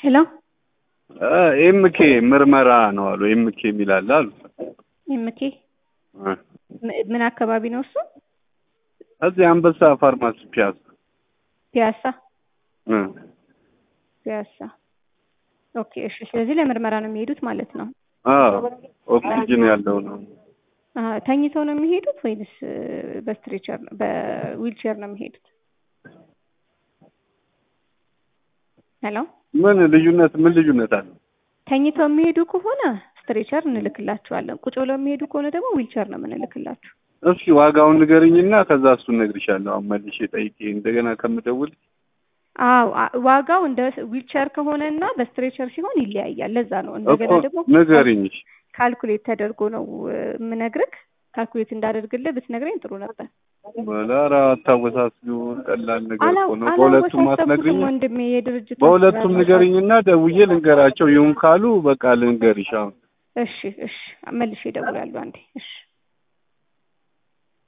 ሄሎ ኤምኬ ምርመራ ነው አሉ። ኤምኬ የሚላለ አሉ። ኤምኬ ምን አካባቢ ነው እሱ? እዚህ አንበሳ ፋርማሲ ፒያሳ ፒያሳ እ ፒያሳ። ኦኬ እሺ። ስለዚህ ለምርመራ ነው የሚሄዱት ማለት ነው። አዎ ኦክሲጅን ያለው ነው። አሀ፣ ተኝተው ነው የሚሄዱት ወይንስ በስትሬቸር በዊልቸር ነው የሚሄዱት? ሄሎ ምን ልዩነት ምን ልዩነት አለ? ተኝተው የሚሄዱ ከሆነ ስትሬቸር እንልክላችኋለን። ቁጭ ብለው የሚሄዱ ከሆነ ደግሞ ዊልቸር ነው የምንልክላችሁ። እስኪ ዋጋውን ንገርኝና ከዛ እሱን እነግርሻለሁ። አሁን መልሼ ጠይቄ እንደገና ከምደውል አዎ አ- ዋጋው እንደ ዊልቸር ከሆነ እና በስትሬቸር ሲሆን ይለያያል። ለዛ ነው እንደገና እኮ ደግሞ ንገሪኝ። እሺ። ካልኩሌት ተደርጎ ነው እ፣ የምነግርህ። ካልኩሌት እንዳደርግልህ ብትነግረኝ ጥሩ ነበር። ኧረ አታወሳስቢው፣ ቀላል ነገር አላ- እኮ ነው። በሁለቱም አላወሳሰብኩትም አትነግሪኝ? ወንድሜ የድርጅቱ በሁለቱም አሰራር ንገሪኝና ደውዬ ልንገራቸው። ይሁን ካሉ በቃ ልንገርሽ አሁን እሺ እሺ መልሼ እደውላለሁ አንዴ እሺ